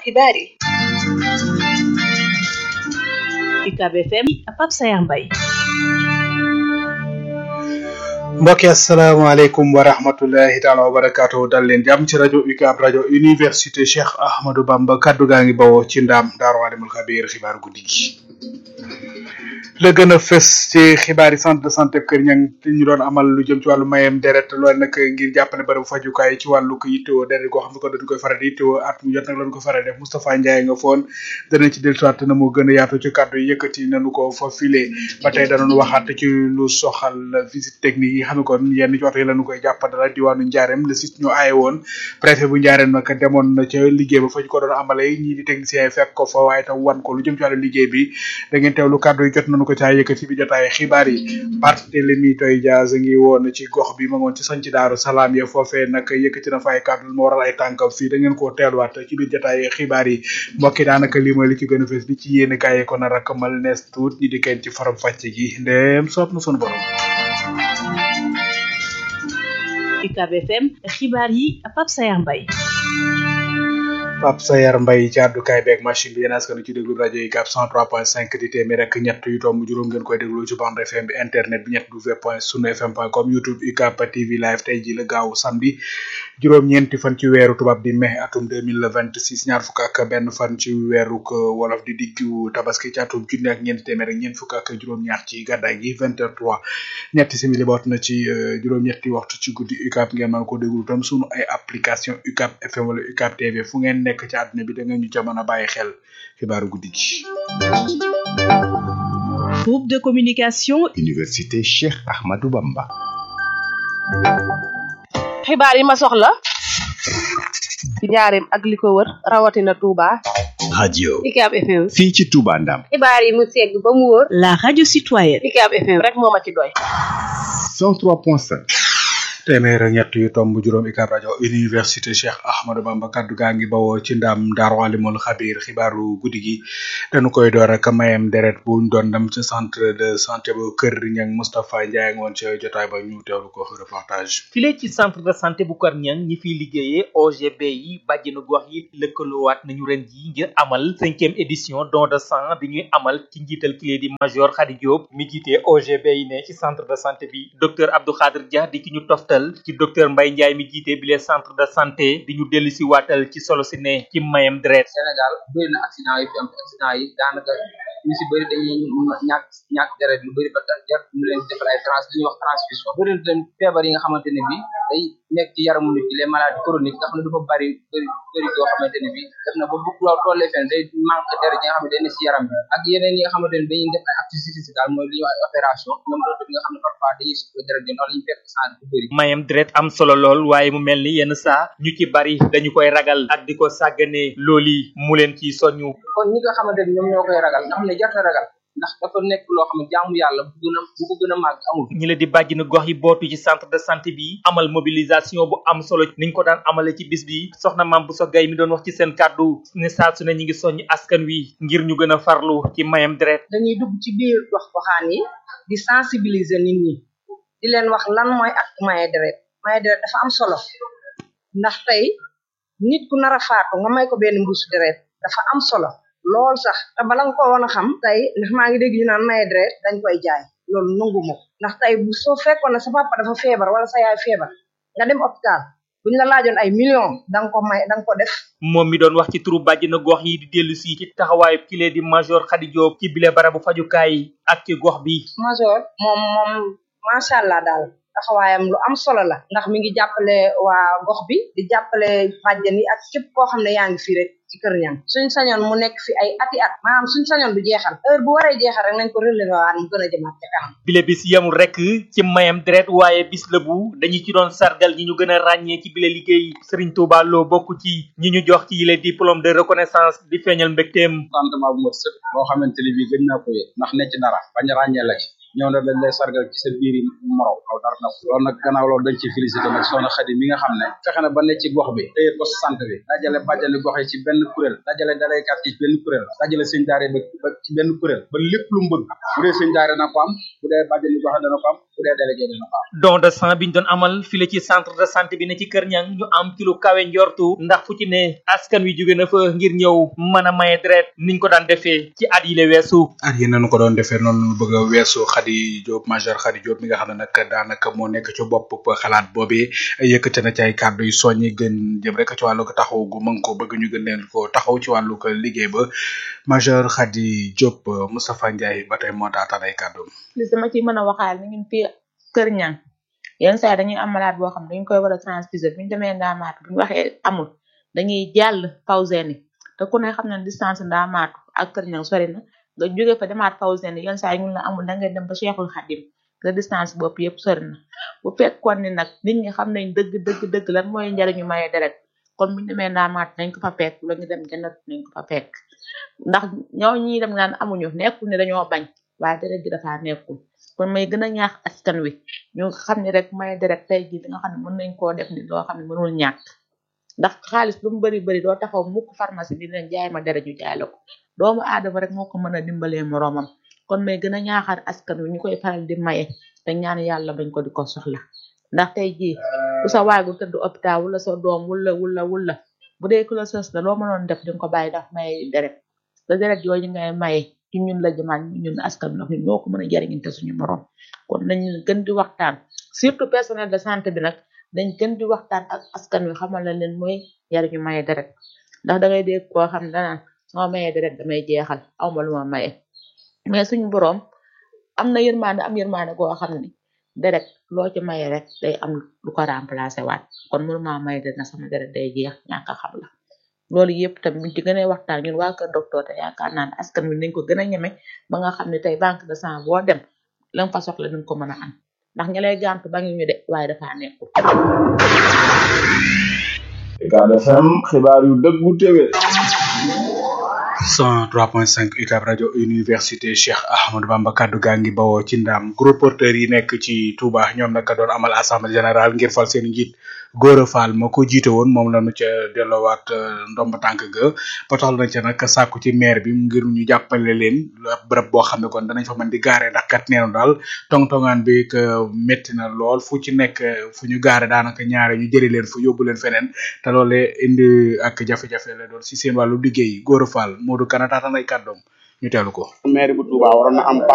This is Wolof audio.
xibaar yi UCAB FM Pape Sayar Mbaye mbokki asalaamaaleykum wa rahmatullahi taala wa barakaatu dal leen jàmm ci rajo UCAB rajo université Cheikh Ahmadou Bamba kaddu gaa ngi bawoo ci ndaam daaru alimul xabiir xibaaru guddi gi la gën a fës ci xibaar yi centre de santé Kër Ñang ñu doon amal lu jëm ci wàllu mayem deret loolu nag ngir jàppale bërëbu fajukaay ci wàllu ko yittewoo deret goo xam ne ko dañu koy faral di yittewoo at mu jot nag lañu ko faral def Moustapha Ndiaye nga foon danañ ci dellusiwaat na mu gën a yaatu ci kàddu yi yëkkati nañu ko fa filé ba tey danañu waxaat ci lu soxal visite technique yi xam ne kon yenn ci oto yi lañu koy jàppandala diwaanu Njaareem le site ñu aaye woon préfet bu Njaareem nag demoon na ca liggéey ba fa ñu ko doon amale ñii di technicien yi fekk ko fa waaye tam wan ko lu jëm ci wàllu liggéey bi da ngeen teewlu kàddu yi jot nañu ko caa yëkkati bi jotaay xibaar yi Barthélémy Toye Dias ngi woon ci gox bi ma ngoon ci sanc daaru salaam ya foofee nag yëkkati na fa ay kàddu moo waral ay tànkam fii da ngeen koo teeluwaat ci biir jotaay xibaar yi mbokki daanaka lii mooy li ci gën a fees li ci yéen kaay ko nar a kamal nees tuut ñi di kenn ci faram fàcc gi ndéem soob na sunu borom UCAB FM xibaar yi Pape Sayar Mbaye Pape Sayar Mbaye ci àddukaay beeg machine bi yéen askan ci déglu rajo yi UCAB 103.5 di téeméer rek ñett yu tomb juróom ngeen koy déglu ci bande FM bi internet bi ñett w point sunu fm point com youtube UCAB TV live tey ji la gaaw samedi juróom-ñeenti fan ci weeru tubaab di mai atum 2026 ñaar fukk ak benn fan ci weeru wolof di diggu tabaski ci atum junni ak ñeenti téeméer ak ñeent fukk ak juróom-ñaar ci gàddaay gi 20h03 ñetti simili boot na ci juróom-ñetti waxtu ci guddi UCAB ngeen mën ko déglu tam sunu ay application UCAB FM wala UCAB TV fu ngeen nekk ci àdduna bi da ngeen ñu ca mën a bàyyi xel xibaaru guddi gi. groupe de communication. université Cheikh Ahmadou Bamba. xibaar yi ma soxla ci njaareem ak li ko wër rawatina Touba. radio. UCAB FM. fii ci Touba Ndam. xibaar yi mu segg ba mu wóor. la radio citoyenne. UCAB FM rek moo ma ci doy. 103.5. téeméer ak ñett yu tomb juróom UCAB rajo université Cheikh Ahmadou Bamba kaddu gaa ngi bawoo ci ndam Daaru Alimul Xabiir xibaaru guddi gi dañu koy door ak mayem deret buñ doon dem ci centre de santé bu Kër Ñang Moustapha Ndiaye ngoon ci jotaay ba ñu teewlu ko reportage. file ci centre de santé bu Kër Ñang ñi fiy liggéeyee OGB yi bàjjenu gox yi lëkkaloowaat nañu ren ji ngir amal cinquième édition don de sang bi ñuy amal ci njiital kilé di major Khady Diop mi jiite OGB yi ne ci centre de santé bi docteur Abdou Khadir Dia di ki ñu toftal ci docteur Mbaye Ndiaye mi jiite bile centre de santé di ñu dellu si waatal ci solo si ne ci mayam deret Sénégal bëri na accident yi fi am accident yi daanaka ñu si bëri dañuy ñàkk ñàkk deret lu bëri ba jar ñu leen defal ay trans li ñuy wax transfusion bëri na tamit feebar yi nga xamante ne bi day nekk ci yaramu nit ki les maladies chroniques nga xam ne dafa bëri bëri bëri yoo xamante ne bi def na ba bu loolu tollee fenn day manque deret yi nga xam ne day ne si yaram bi ak yeneen yi nga xamante ne dañuy def ay activité daal mooy li ñuy wax ay opération ñoom loolu tamit nga xam ne parfois dañuy soxla deret yi noonu la ñu fekk sang bu bëri mayam deret am solo lool waaye mu mel ni yenn saa ñu ci bari dañu koy ragal ak di ko sàgganee looli mu leen ci soññu kon ñi nga xamante ne ñoom ñoo koy ragal nga xam ne jarta ragal ndax dafa nekk loo xam ne jaamu yàlla bu gën a bu ko gën a màgg amul ñi la di bàjjina gox yi bootu ci centre de santé bi amal mobilisation bu am solo niñ ko daan amale ci bis bi soxna maam bu so gay mi doon wax ci seen kàddu ne saa su ne ñi ngi soññ askan wi ngir ñu gën a farlu ci mayam deret dañuy dugg ci biir gox goxaan yi di sensibiliser nit ñi di leen wax lan mooy ak maye deret maye deret dafa am solo ndax tey nit ku nar a faatu nga may ko benn mbuusu deret dafa am solo lool sax te bala nga ko woon a xam tey ndax maa ngi dégg ñu naan maye deret dañ koy jaay loolu nangu ma ndax tey bu soo fekkoon ne sa papa dafa feebar wala sa yaay feebar nga dem hôpital buñ la laajoon ay millions danga ko may danga ko def moom mi doon wax ci turu bàjjina gox yi di dellu si ci taxawaayu kile di major Khady Diop ci bile barabu fajukaay ak ci gox bi major moom moom macha allah daal taxawaayam lu am solo la ndax mi ngi jàppale waa gox bi di jàppale bàjjen yi ak képp koo xam ne yaa ngi fii rek ci kër ñang suñ sañoon mu nekk fi ay ati at maanaam suñ sañoon du jeexal heure bu waree jeexal rek nañ ko relever waat mu gën a jëmaat ca kanam bile bis yemul rek ci mayam deret waaye bis la bu dañu ci doon sargal ñi ñu gën a ràññee ci bile liggéey Serigne Touba Lo bokk ci ñi ñu jox ci yile diplôme de reconnaissance di feeñal mbégteem contentement bu mat sëkk boo xamante ne bii gën naa ko yëg ndax ne ci dara bañ a ràññee la ci ñëw na dañ lay sargal ci sa biir morom aw dara na loolu nag gannaaw loolu dañ ci félicité nag soxna Xadi mi nga xam ne fexe na ba ne ci gox bi téye poste santé bi dajale bàjjani gox yi ci benn kuréel dajale dalaykat yi ci benn kuréel dajale sëñ daare ba ba ci benn kuréel ba lépp lu mu bëgg bu dee sëñ daare dana ko am bu dee bàjjani gox dana ko am bu dee délégué dana ko am don de sang biñ doon amal file ci centre de santé bi ne ci Kër Ñang ñu am ci lu kawe njortu ndax fu ci ne askan wi jóge na fa ngir ñëw mën a maye deret niñ ko daan defee ci at yi le weesu at yi nañu ko doon defee noonu lañu bëgg a weesu Khady Diop major Khady Diop mi nga xam ne nag daanaka moo nekk ci bopp xalaat boobee yëkkate na ci ay kàddu yu soññi gën jëm rek ci wàllu ko taxaw gu mën ko bëgg ñu gën leen ko taxaw ci wàllu ko liggéey ba major Khady Diop Moustapha Ndiaye ba tey moo taataan ay kàddoom li sama ci mën a waxaal ni ñun fii Kër Ñang yenn saa yi dañuy am malade boo xam ne dañ koy war a transfuser bu ñu demee ndaamaatu bu ñu waxee amul dañuy jàll Fawzeni te ku ne xam na distance ndaamaatu ak Kër Ñang sori na nga jóge fa demaat Fawzeni yenn saa yi ñun la amul da ngay dem ba Cheikhul Khadim te distance bopp yëpp sori na bu fekkoon ni nag nit ñi xam nañ dëgg dëgg dëgg lan mooy njariñu maye deret kon bu ñu demee ndaamaatu nañ ko fa fekk la ñu dem jannat nañ ko fa fekk ndax ñoo ñi dem naan amuñu nekkul ne dañoo bañ waaye deret gi dafa nekkul kon may gën a ñaax askan wi ñu xam ne rek may deret tey jii li nga xam ne mën nañ koo def ni loo xam ne mënul ñàkk ndax xaalis lu mu bari bari doo taxaw mukk pharmacie di leen jaay ma deret ñu jaay la ko doomu aadama rek moo ko mën a dimbalee moroomam kon may gën a ñaaxaar askan wi ñu koy faral di maye te ñaan yàlla bañ ko di ko soxla ndax tey jii ku sa waagu tëdd hôpital wala sa doom wula wula wula bu dee ku la sës la loo mënoon def di nga ko bàyyi ndax maye deret te deret yooyu ngay maye ci ñun la jëmaan ñun askan bi nag ñun ñoo ko mën a jariñante suñu morom kon nañ gën di waxtaan surtout personnel de santé bi nag dañ gën di waxtaan ak askan wi xamal la leen mooy jariñu maye deret ndax dangay dégg koo xam ne danaan sama maye deret damay jeexal awma lu ma maye mais suñu borom am na yërmande am yërmande goo xam ne deret loo ci maye rek day am lu ko remplacer waat kon mënuma maye deret na sama deret day jeex ñàkk a xam la loolu yëpp tamit buñ ci gën a waxtaan ñun waa kër docteur te yaakaar naa ne askan wi nañ ko gën a ñeme ba nga xam ne tey banque de sang boo dem la nga fa soxla nañ ko mën a am ndax ña lay gàntu ba ngi ñu de waaye dafa nekkul. Ucab FM xibaar yu dëggu téwé 103.5 UCAB rajo université Cheikh Ahmadou Bamba kaddu gaa ngi bawoo ci ndam groupe porteur yi nekk ci Touba ñoom nag doon amal assemblée générale ngir fal seen njiit Gora Fall ma ko jiite woon moom la ñu ca delloowaat ndomb tànk ga ba tax na ca nag sàkku ci maire bi ngir ñu jàppale leen ab bërëb boo xam ne kon danañ fa mën di gaare ndax kat neenu daal tong-tongaan bi que métti na lool fu ci nekk fu ñu gaare daanaka ñaare ñu jëri leen fu yóbbu leen feneen te loolee indi ak jafe-jafe la doon si seen wàllu liggéey Gora Fall Modou Kana taataan ay kàddoom ñu teelu ko maire bu Touba waroon na am